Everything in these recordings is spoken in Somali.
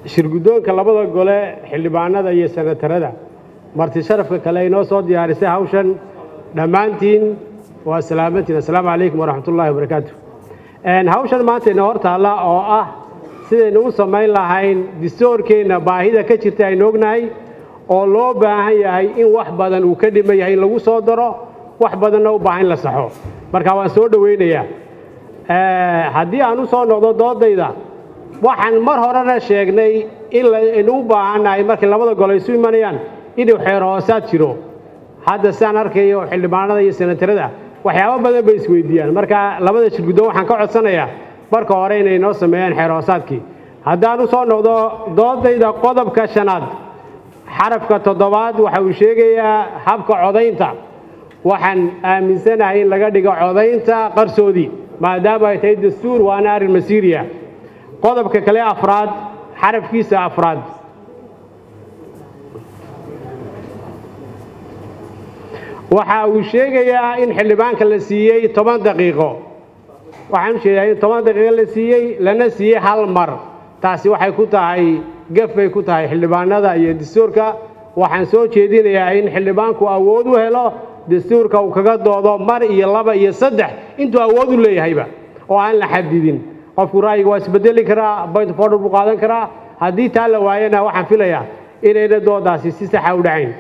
shirguddoonka labada gole xildhibaanada iyo senatarada marti sharafka kale inoo soo diyaarisay hawshan dhammaantiin waa salaamantiin assalaamu calaykum waraxmatullaahi wabarakaatu hawshan maanta inoo hor taalla oo ah sidaynu u samayn lahayn distoorkeenna baahida ka jirta aynu ognahay oo loo baahan yahay in wax badan uu ka dhiman yahay in lagu soo daro wax badanna u baahan in la saxo marka waan soo dhowaynayaa haddii aan u soo noqdo doodayda waxaan mar horena sheegnay in laynu u baahannahay markay labada gole isu imanayaan inuu xeer hoosaad jiro hadda sidaan arkayo xildhibaanada iyo senatarada waxyaabo badan bay isweydiiyaan marka labada shirguddoon waxaan ka codsanayaa marka hore inay noo sameeyaan xeer hoosaadkii haddaan u soo noqdo doodayda qodobka shanaad xarafka toddobaad waxa uu sheegayaa habka codaynta waxaan aaminsanahay in laga dhigo codaynta qarsoodii maadaama ay tahay dastuur waana arrin masiiriya qodobka kale afraad xarafkiisa afraad waxa uu sheegayaa in xildhibaanka la siiyey toban daqiiqo waxaan u sheegayaa in toban daqiiqo la siiyey lana siiyey hal mar taasi waxay ku tahay gaf bay ku tahay xildhibaanada iyo dastuurka waxaan soo jeedinayaa in xildhibaanku awood u helo dastuurka uu kaga doodo mar iyo laba iyo saddex intuu awood u leeyahayba oo aan la xadidin qofku ra'yiga waa isbedeli karaa point of order buu qaadan karaa haddii taa la waayana waxaan filayaa inayna doodaasi si saxa u dhacayn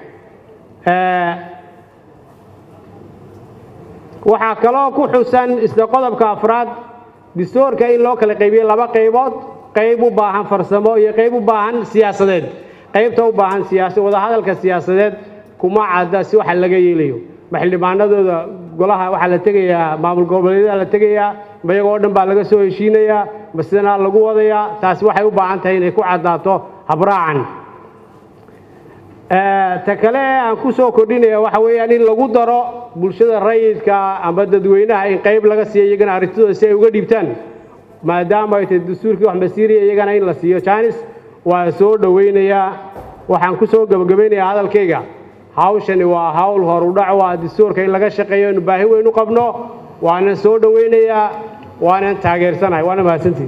waxaa kaloo ku xusan isla qodobka afraad dastuurka in loo kala qaybiyo laba qaybood qayb u baahan farsamo iyo qayb u baahan siyaasadeed qaybta u baahan siyaasa wadahadalka siyaasadeed kuma cadda si waxa laga yeelayo ma xildhibaanadooda golaha waxaa la tegayaa maamul goboleedyada la tegayaa ma iyagoo dhan baa laga soo heshiinayaa ma sidanaa lagu wadayaa taasi waxay u baahan tahay inay ku caddaato habraacan ta kale aan ku soo kordhinaya waxa weeyaan in lagu daro bulshada rayidka ama dadweynaha in qayb laga siiyo iyagana arrintooda si ay uga dhiibtaan maadaama ay tahay dastuurkii wax masiiriya iyagana in la siiyo jaanis waa soo dhowaynayaa waxaan ku soo gebagabaynayaa hadalkayga hawshani waa hawl horudhac waa dastuurka in laga shaqeeyo inu baahi weyn u qabno waanan soo dhowaynayaa waanan taageersanahay waana mahadsantihi